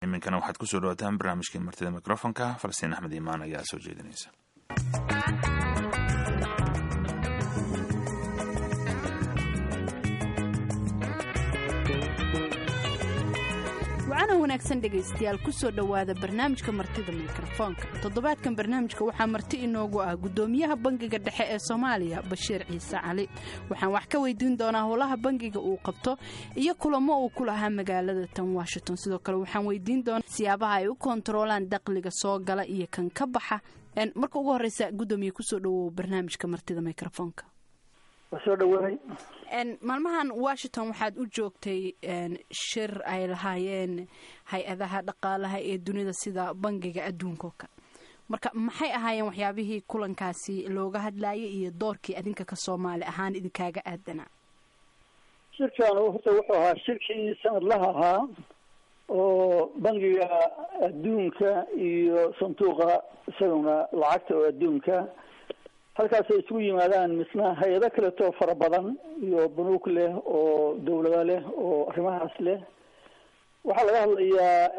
iminkana waxaad kusoo dhawaataan barnaamijkii martida mikrofonka falastiin axmed iimaan ayaa soo jeedinaysa wacana wanaagsan dhegaystayaal kusoo dhowaada barnaamijka martida mikrofoonka toddobaadkan barnaamijka waxaa marti inoogu ah gudoomiyaha bangiga dhexe ee soomaaliya bashiir ciise cali waxaan wax ka weydiin doonaa howlaha bangiga uu qabto iyo kulamo uu ku lahaa magaalada tan washington sidoo kale waxaan weydiin doonaa siyaabaha ay u kontaroolaan dakhliga soo gala iyo kan ka baxa marka ugu horeysa gudoomiye kusoo dhawow barnaamijka martida mikrofoonka soo dhawaay maalmahan washington waxaad u joogtay shir ay lahaayeen hay-adaha dhaqaalaha ee dunida sida bangiga adduunka oo kale marka maxay ahaayeen waxyaabihii kulankaasi looga hadlayay iyo doorkii adinka ka soomaali ahaan idinkaaga aadanaa shirkan horta wuxuu ahaa shirkii sanadlaha ahaa oo bangiga adduunka iyo sanduuqa isaguna lacagta oo adduunka halkaasay isugu yimaadaan misna hay-ado kaleetoo fara badan iyo banuug leh oo dawlado leh oo arrimahaas leh waxaa laga hadlayaa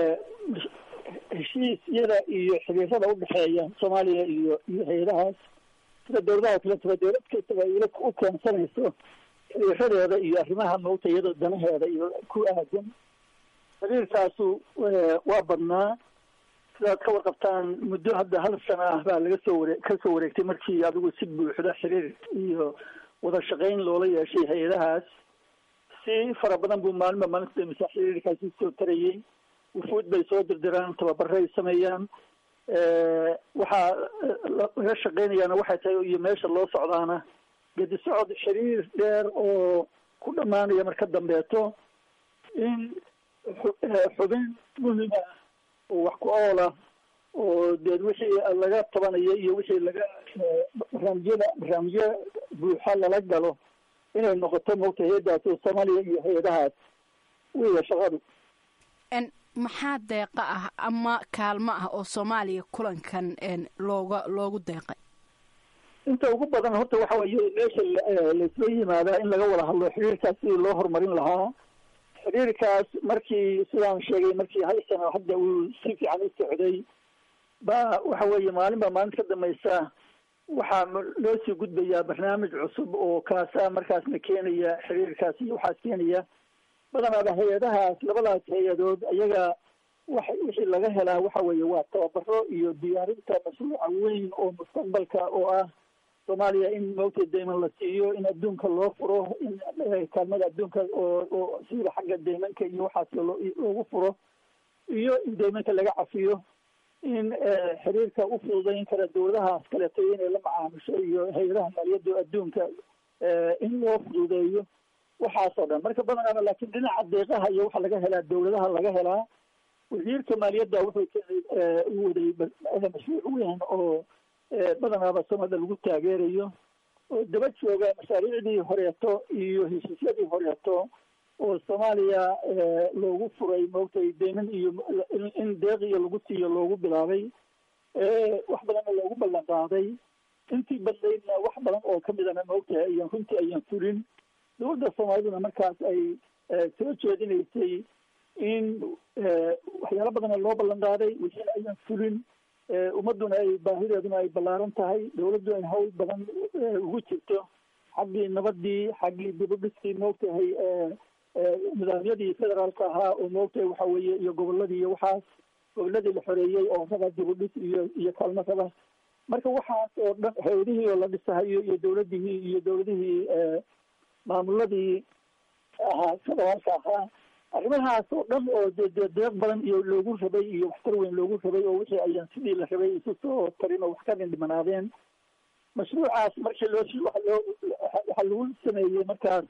heshiisyada iyo xiriirada udhexeeya soomaaliya iyo iyo hay-adahaas sida dawladaha kaletaba dawlad kastaba ila u keensanayso xiriiradeeda iyo arrimaha mawta iyadoo danaheeda iyo ku aadan xiriirkaasu waa badnaa sidaad ka warqabtaan muddo hadda hal sana ah baa laga soo ware ka soo wareegtay markii adigu si buuxda xiriir iyo wada shaqayn loola yeeshay hay-adahaas si fara badan buu maalinba maalinta damisa xiriirkaasi soo tarayay wufuud bay soo dirdiraan tababaray sameeyaan waxaa laga shaqaynayaana waxay tahay iyo meesha loo socdaana gedi socod xiriir dheer oo ku dhammaanaya marka dambeeto in xubin muhima oo wax ku oola oo deed wixii laga tabanayo iyo wixii laga barnaamijyada barnaamijyo buuxa lala galo inay noqoto mogta hay-adaas oo soomaaliya iyo hay-adahaas weya shaqadu maxaa deeqa ah ama kaalmo ah oo soomaaliya kulankan looga loogu deeqay inta ugu badan horta waxa weye meesha laisla yimaadaa in laga wada hadlo xiriirkaas sidii loo horumarin lahaa xiriirkaas markii sidaan sheegay markii hal sano hadda uu si fiican u socday ba waxa weeye maalin baa maalin ka dambaysa waxaa loo sii gudbayaa barnaamij cusub oo kaasa markaasna keenaya xiriirkaas iyo waxaas keenaya badanaaba hay-adahaas labadaas hay-adood ayaga wax wixii laga helaa waxa weeye waa tababaro iyo diyaarinta mashruuca weyn oo mustaqbalka oo ah soomaaliya in mawta deyman la siiyo in adduunka loo furo in kaalmada adduunka oo oo sida xagga deymanka iyo waxaas loogu furo iyo in deymanka laga cafiyo in xiriirka u fududayn kara dawladahaas kaleeto inay la macaamisho iyo hay-adaha maaliyadda adduunka in loo fududeeyo waxaas oo dhan marka badanaaba laakiin dhinaca deeqaha iyo waxa laga helaa dawladaha laga helaa wasiirka maaliyadda wuxuu keenay u waday mashruuc weyn oo badanaaba soomaalida lagu taageerayo oo daba jooga mashaariicdii horeeto iyo heshiisyadii horeeto oo soomaaliya loogu furay maogtay deyman iyo in deeq iyo lagu siiyo loogu bilaabay wax badanna loogu ballan qaaday intii badnaydna wax badan oo kamidana maogtahay ayaan runtii ayaan fulin dawladda soomaaliduna markaas ay soo jeedinaysay in waxyaalo badanna loo ballan qaaday wixiina ayaan fulin ummaduna ay baahideeduna ay ballaaran tahay dawladdu ay hawl badan ugu jirto xaggii nabadii xaggii dibudhiskii moogtahay nidaamyadii federaalka ahaa oo moogtahay waxa weeye iyo goboladii iyo waxaas goboladii la xoreeyey oo raba dibudhis iyo iyo kaalmo raba marka waxaas oo dhan hay-adihii oo la dhisahayo iyo dawladihii iyo dawladihii maamuladii ahaa federaalka ahaa arrimahaas oo dhan oo de de deeq badan iyo loogu rabay iyo waxtar weyn loogu rabay oo wixii ayaan sidii la rabay isu soo tarin oo wax ka dhindhimanaadeen mashruucaas markii loo waxa loo waxaa lagu sameeyey markaas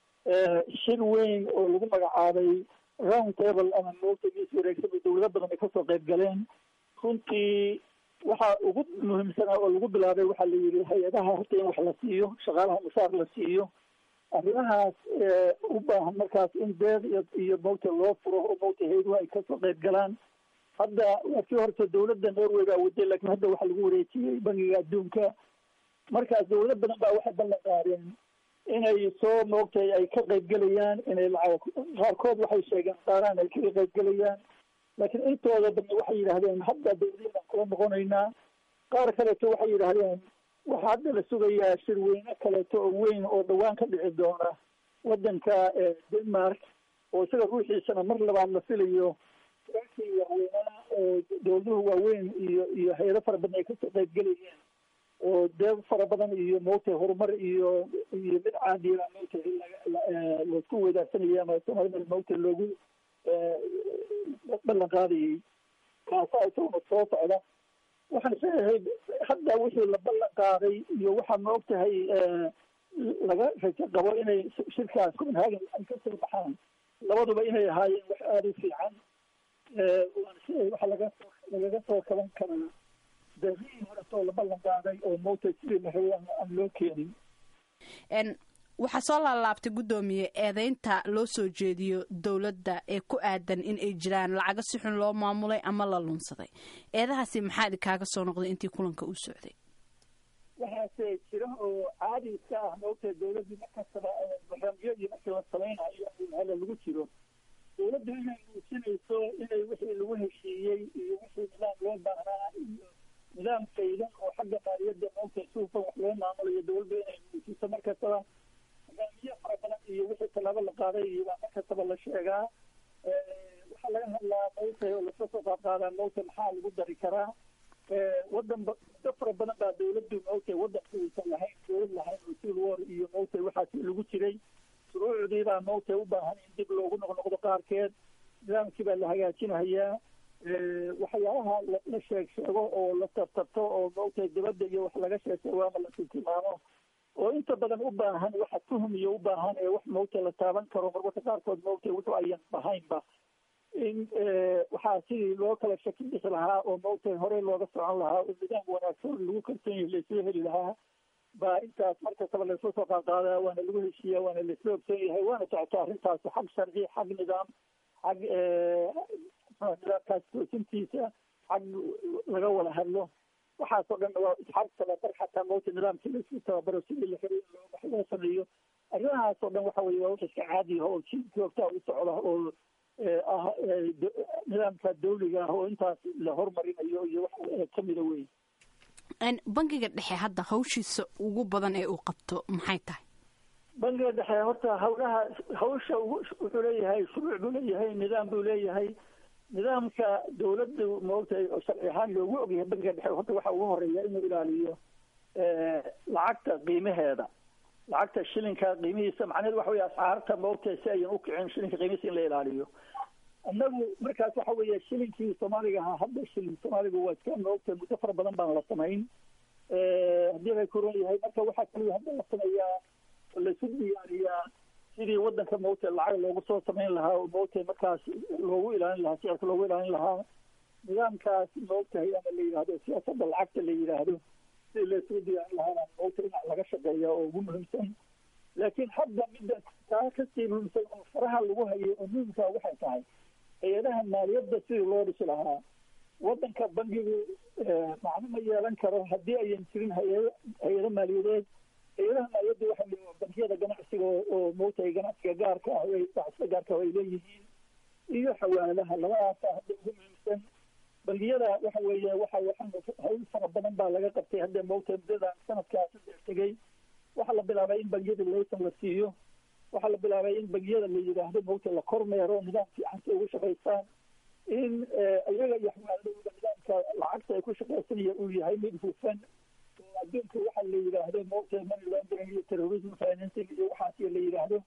shir weyn oo lagu magacaabay round table ama moogtagiis wareegsaba dawlado badan ay kasoo qayb galeen runtii waxa ugu muhiimsanaa oo lagu bilaabay waxaa la yidhi hay-adaha horta in wax la siiyo shaqaalaha mushaar la siiyo arrimahaas u baahan markaas in deeq iyo iyo mawta loo furo oo mawta hayduhu ay kasoo qayb galaan hadda markii horta dawladda norway baa waday laakiin hadda waxaa lagu wareejiyey bangiga adduunka markaas dawlado badan baa waxay ballan qaadeen inay soo moogtay ay ka qayb gelayaan inay lacag qaarkood waxay sheegeen qaaraan ay kaga qayb gelayaan laakiin intooda dambe waxay yidhaahdeen hadda dawladaan kula noqonaynaa qaar kaleeto waxay yidhaahdeen waxaa hadda la sugayaa shirweyne kaleeto oo weyn oo dhawaan ka dhici doona waddanka denmark oo isaga ruuxiisana mar labaad la filayo rankii waaweynaa oo dawladuhu waaweyn iyo iyo hay-ado fara badan ay kasoo qaybgelayeen oo deeb fara badan iyo moogtay horumar iyo iyo mid caadiya moogtay laisku weydaarsanaya ama soomaalida moogtay loogu ballan qaadayay kaasaa isaguna soo socda waxaan isleeyahay hadda wixii la ballan qaaday iyo waxaa ma og tahay laga rajo qabo inay shirkaas copenhagen ay ka soo baxaan labaduba inay ahaayeen wax aada u fiican waan isleeyahay waxa laga lagaga soo kaban karaa daqiiqii horetoo la ballan qaaday oo moogtay sidii la rabay aan loo keenin waxaa soo laalaabtay guddoomiye eedeynta loo soo jeediyo dowladda ee ku aadan in ay jiraan lacago si xun loo maamulay ama la lunsaday eedahaasi maxaa idinkaaga soo noqday intii kulanka u socday waxaase jira oo caadi iska ah moogtay dawladdii markastaba barnaamijyadii markii la samaynayo hala lagu jiro dawladdu inay muujinayso inay wixii lagu heshiiyey iyo wixii nidaam loo baahnaa iyo nidaam faydan oo xagga maaliyadda moogtay suufan wax loo maamulayo dawladdu inay muujiso markastaba barnaamijyo fara badan iyo wixii tallaabo la qaaday iyo baa markastaba la sheegaa waxaa laga hadlaa moogtay oo lasoo soo qaadqaadaa moogtay maxaa lagu dari karaa wadan muddo fara badan baa dawladdu moogtay wadanka uusan lahayn dawlad lahayn oo civil war iyo moogtay waxaasi lagu jiray shuruucdii baa moogtay u baahan in dib loogu noqnoqdo qaarkeed nidaamkii baa la hagaajinahayaa waxyaalaha la sheeg sheego oo la tartarto oo moogtay dibadda iyo wax laga sheeg sheego ama la tiltilmaamo oo inta badan u baahan waxa tuhum iyo u baahan ee wax moogtay la taaban karo marmarka qaarkood moogtay wuxuu ayan ahaynba in waxaa sidii loo kala shaki bixi lahaa oo moogtay horey looga socon lahaa oo nidaam wanaagsan lagu kalsoon yahay laisla heli lahaa baa intaas markastaba laisla soo qaadqaadaa waana lagu heshiiya waana laisla ogsoon yahay waana socota arrintaas xag sharci xag nidaam xag nidaamkaas toosintiisa xag laga wada hadlo waxaasoo dhan waa xag tababar xataa moogta nidaamkii laisku tababaro sidii la rabay wax loo sameeyo arrimahaasoo dhan waxa weye waa wax iska caadi ah oo si joogtaa u socda oo ah nidaamka dawliga ah oo intaas la hormarinayo iyo wax kamida wey bangiga dhexe hadda hawshiisa ugu badan ee uu qabto maxay tahay bangiga dhexe horta hawlaha hawsha wuxuu leeyahay shuruuc buu leeyahay nidaam buu leeyahay nidaamka dawladda moogtay oo sharci ahaan loogu ogyahay bangiga dhexe horta waxa ugu horeeya inuu ilaaliyo lacagta qiimaheeda lacagta shilinka qiimihiisa macnaheedu waxa weye ascaarta moogtay si ayan u kicin shilinka qiimihiisa in la ilaaliyo annagu markaas waxa weeye shilinkii soomaaliga ahaa hadda shilin soomaaligu waa iska moogtay muddo fara badan baan la samayn haddii bay kuran yahay marka waxaa kaliya hadda la sameeyaa oo laisu diyaariyaa sidii wadanka moogtay lacag loogu soo samayn lahaa oo moogtay markaas loogu ilaalin lahaa sicirka loogu ilaalin lahaa nidaamkaas moogtahay ama la yidhaahdo siyaasadda lacagta la yidhaahdo sidii laisugu diyaarin lahaana moogtay dhinac laga shaqeeya oo ugu muhiimsan laakiin hadda midda taa kasii muhiimsan oo faraha lagu hayo oo muhimkaa waxay tahay hay-adaha maaliyadda sidii loo dhisi lahaa wadanka bangigu macno ma yeelan karo haddii ayan jirin hay-ado hay-ado maaliyadeed hay-adaha maaliyadda waxa weye bangiyada ganacsiga oo moogtahay ganacsiga gaarka ah ganacsiga gaarka ah ay leeyihiin iyo xawaalaha labadaasa hadda ugu muhiimsan bangiyada waxa weeye waxa waxaan hawl fara badan baa laga qabtay hadda moogtahay muddadan sanadkaas tegey waxaa la bilaabay in bangiyada laysan la siiyo waxaa la bilaabay in bangiyada la yidhaahdo moogta la kormeero nidaam fiican si ugu shaqaystaan in iyaga iyo xawaaladooda nidaamka lacagta ay ku shaqaysanaya uu yahay mid hufan oo adduunka waxa la yidhaahdo moogta money laundering iyo terrorism financing iyo waxaas la yidhaahdo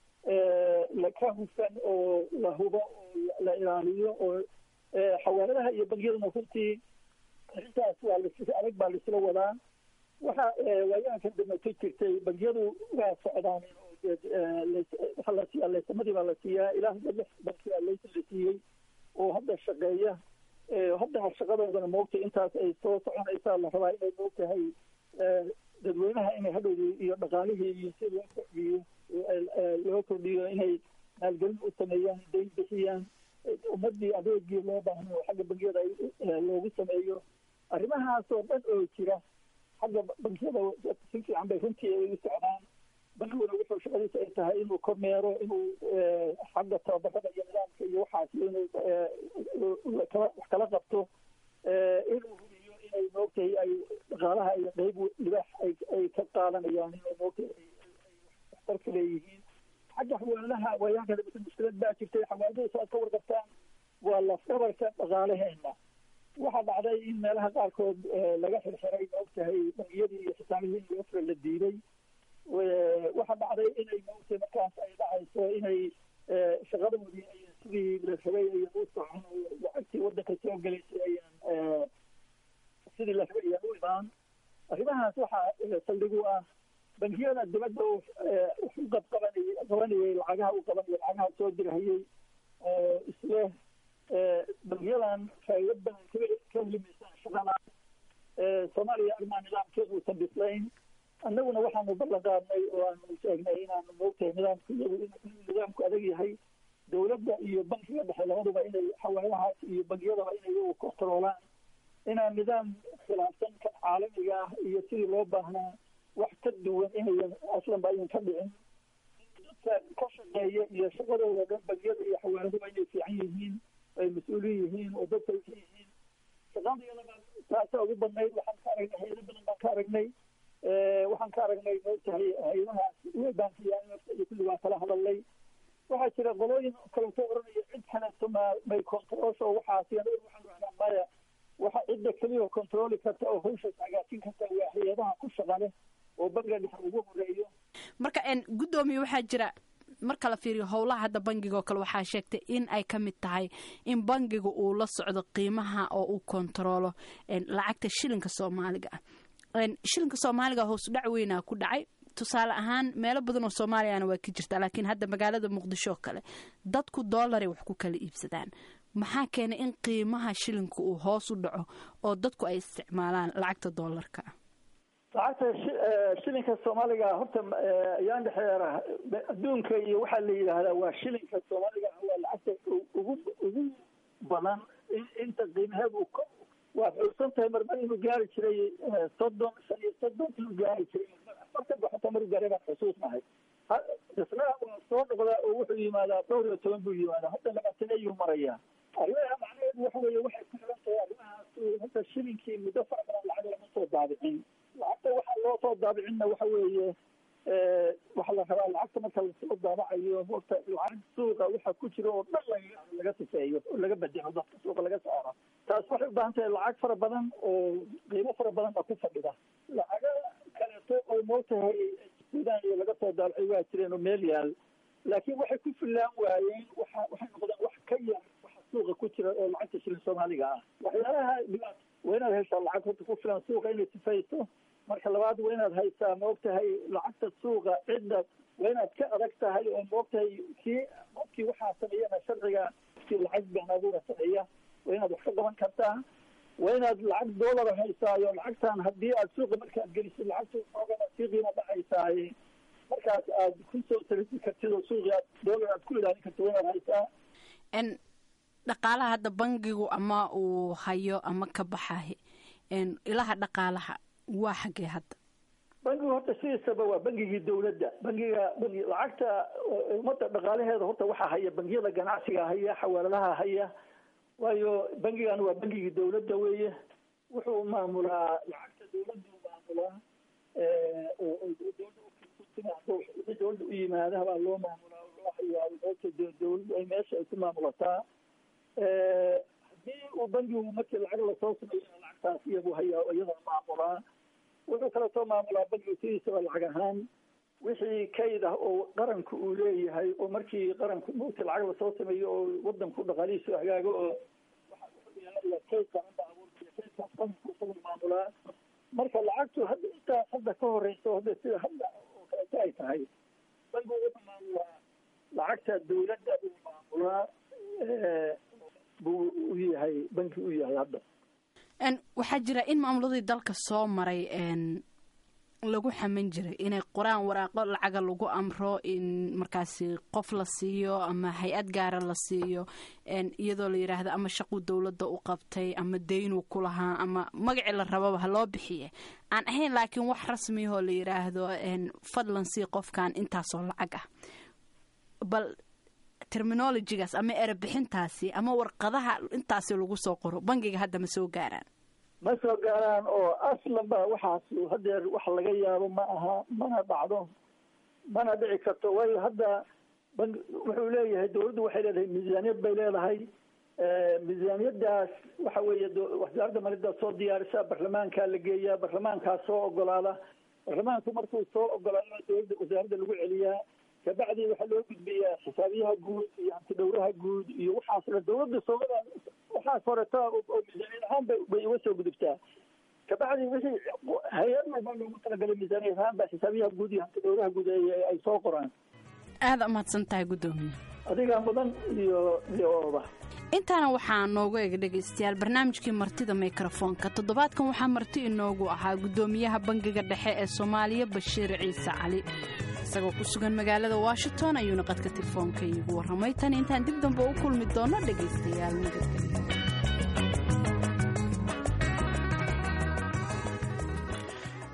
ka hufan oo la hubo oo la ilaaliyo oo xawaaladaha iyo bangiyaduna runtii arrintaas waa las adag baa laisla wadaa waxa waayaankan dambe ka jirtay bangiyadu waa socdaan waxaa la siiyaa laysamadii baa la siiyaa ilaa hadda lix bankiyaa laysan la siiyey oo hadda shaqeeya hadda shaqadoodana moogtay intaas ay soo soconaysaa la rabaa inay moogtahay dadweynaha inay hadhowdi iyo dhaqaalihii iyo si loo kordhiyo loo kordhiyo inay maalgelin u sameeyaan dayn bixiyaan ummadii adeegii loo baahan oo xagga bangiyada loogu sameeyo arrimahaas oo dhan oo jira xagga bangiyada si fiican bay runtii ay u socdaan bangiguna wuxuu shaqadiisa ay tahay inuu kormeero inuu xagga tababarada iyo nidaamka iyo waxaas inuu kala wax kala qabto inuu hubiyo inay moogtahay ay dhaqaalaha iyo qeyb libaax ay ay ka qaadanayaan inay moogtahay ay waxtarka leeyihiin xagga xawaalaha waayaanka dambe mushkilad baa jirtay xawaaladahoosa aad ka warqabtaan waa lafdhabarka dhaqaalaheena waxaa dhacday in meelaha qaarkood laga xirxiray maogtahay bangiyadii iyo xisaabihii iyo ofra la diiday waxaa dhacday inay maogtahay markaas ay dhacayso inay shaqadoodii ay sidii la rabay ayan u socon oo lacagtii waddanka soo gelaysay ayaan sidii la rabay ayaan u imaan arrimahaas waxaa saldhig u ah bangiyada dibadda wax u qabqabanay qabanayay lacagaha u qabanayay lacagaha soo dirhayay oo isle bangiyadan faa'iido badan ka ka helimaysaan shaqada soomaaliya arrimaha nidaamkeedu uusan bislayn annaguna waxaanu ballan qaadnay oo aanu sheegnay inaanu moogtahay nidaamku iyagu inuu nidaamku adag yahay dowladda iyo bankiga dhexe labaduba inay xawaalahaas iyo bangiyadaba inay iyagu kontaroolaan inaan nidaam khilaafsan kan caalamiga ah iyo sidii loo baahnaa wax ka duwan inayan aslanba ayan ka dhicin dadka ka shaqeeya iyo shaqadooda dhan bangiyada iyo xawaaladuba inay fiican yihiin ay mas-uuliin yihiin oo dadka ka yihiin shaqadayadaba taasa ugu badnayd waxaan ka aragnay hayado badan baan ka aragnay waxaan ka aragnay moogtahay hayadahaas bankiya iyo kulli waa kala hadalnay waxaa jira qolooyin kaleto oranaya cid kaleeto ma may controlsho waxaas waxaan rahnaa maya waxa cidda keliya controli karta oo hawshaas hagaajin karta waa hay-adaha ku shaqa leh oo bangiga dhexe ugu horeeyo marka guddoomiye waxaa jira marka la fiiriyo howlaha hadda bangiga oo kale waxaa sheegtay in ay ka mid tahay in bangiga uu la socdo qiimaha oo uu kontaroolo lacagta shilinka soomaaliga ah shilinka soomaaliga hoos dhac weynaa ku dhacay tusaale ahaan meelo badan oo soomaaliyana waa ka jirta laakiin hadda magaalada muqdisho oo kale dadku doolaray wax ku kala iibsadaan maxaa keenay in qiimaha shilinka uu hoos u dhaco oo dadku ay isticmaalaan lacagta doolarka lacagta shilinka soomaaliga horta ayaan dhexeera adduunka iyo waxaa la yidhaahdaa waa shilinka soomaaliga waa lacagta ugu ugu badan inta qiimaheedu waa xusan tahay marmar inuu gaari jiray soddon shan iyo soddon inuu gaari jiray afartan ba xataa maruu gaaray baan xusuusnahay isna waa soo noqdaa oo wuxuu yimaadaa dhowr iyo toban buu yimaadaa hadda labaatan ayuu marayaa arrimaha macnaheedu waxa weeye waxay ku xiran tahay arrimahaas hadda shilinkii muddo fara badan lacag lama soo daabicin lacagta waxaa loo soo daabicinna waxa weeye waxaa la rabaa lacagta marka lasoo daabacayo horta lacag suuqa waxa ku jira oo dhan laga laga sifeeyo oo laga bedelo dadka suuqa laga saaro taas waxay u baahan tahay lacag fara badan oo qiimo fara badan baa ku fadhida lacaga kaleeto oo moogtahay sudan iyo laga soo daabacay waa jireen oo meel yaal laakiin waxay ku fillaan waayeen waxa waxay noqdeen wax ka yar waxa suuqa ku jira oo lacagta shilin soomaaliga ah waxyaalaha dhibaat waa inaad heshaa lacag horta ku filan suuqa inay sifayso marka labaad waa inaad haysaa maogtahay lacagta suuqa cidda waa inaad ka adag tahay oo maogtahay kii qofkii waxaa sameeyana sharciga kii lacag been abuura sameeya waa inaad wax ka qaban kartaa waa inaad lacag doolara haysaayo lacagtan haddii aad suuqa markaad gelisid lacagta xoogana sii qiimo dhacaysaaye markaas aad ku soo talisi kartid oo suuqii aad doolar aad ku ilaalin kartid waa inaad haysaa n dhaqaalaha hadda bangigu ama uu hayo ama ka baxahay ilaha dhaqaalaha waa xaggee hadda bangigu horta sidiisaba waa bangigii dawladda bangiga bangi lacagta ummadda dhaqaalaheeda horta waxaa haya bangiyada ganacsiga haya xawaaladaha haya waayo bangigan waa bangigii dawladda weeye wuxuu maamulaa lacagta dawladdu maamulaa oo dawladda u yimaadaha baa loo maamulaa loo hayaa dawladdu ay meesha ay ku maamulataa haddii uu bangigu markii lacag lasoo sameeyo lacagtaas iyagu hayaa iyadoo maamulaa wuxuu kaleetoo maamulaa bangigu sidiisaba lacag ahaan wixii kayd ah oo qaranku uu leeyahay oo markii qaranku mugti lacag lasoo sameeyo oo wadanku dhaqaalihiisu hagaago oo kayd qaran baa abuurtay kaydkaas qaranku isagu maamulaa marka lacagtu hadda intaas hadda ka horeyso hadda sida hadda oo kaleeto ay tahay bangigu wuxuu maamulaa lacagta dawladda uu maamulaa buu u yahay banki u yahay hadda waxaa jira in maamuladii dalka soo maray lagu xaman jiray inay qoraan waraaqo lacaga lagu amro in markaasi qof la siiyo ama hay-ad gaara la siiyo iyadoo la yidhaahdo ama shaquu dowladda u qabtay ama daynuu ku lahaa ama magacii la rababa ha loo bixiye aan ahayn laakiin wax rasmiyahoo la yidhaahdo fadlan sii qofkan intaasoo lacag ah bal terminolojigaas ama erebixintaasi ama warqadaha intaasi lagu soo qoro bangiga hadda ma soo gaaraan ma soo gaaraan oo aslanba waxaas hadeer wax laga yaabo ma aha mana dhacdo mana dhici karto waayo hadda bangi wuxuu leeyahay dawladdu waxay leedahay miisaaniyad bay leedahay miisaaniyadaas waxa weeye wasaaradda maaliyadda soo diyaarisa barlamaankaa la geeyaa barlamaankaa soo ogolaada barlamaanku markuu soo ogolaadana dawladda wasaaradda lagu celiyaa kabacdi waxaa loo gudbiyaa xisaabiyaha guud iyo hantidhowraha guud iyo waxaas dhan dawladda soomada waxaas horeta oo miisaaniyad ahaan bay bay uga soo gudubtaa kabacdi wixii hay-ad walba loogu talagalay miisaaniyad ahaan baa xisaabiyaha guud iyo hantidhowraha guud ay soo qoraan aada umahadsan tahay guddoomiye adigaa mudan iyo iyo ooba intaana waxaa noogu eg dhegaystayaal barnaamijkii martida mikrofoonka toddobaadkan waxaa marti inoogu ahaa guddoomiyaha bangiga dhexe ee soomaaliya bashiir ciise cali isagoo ku sugan magaalada washington ayuuna qadka telefoonka iigu warramay tan intaan dib dambe u kulmi doono dhegaystayaal nabadgelyo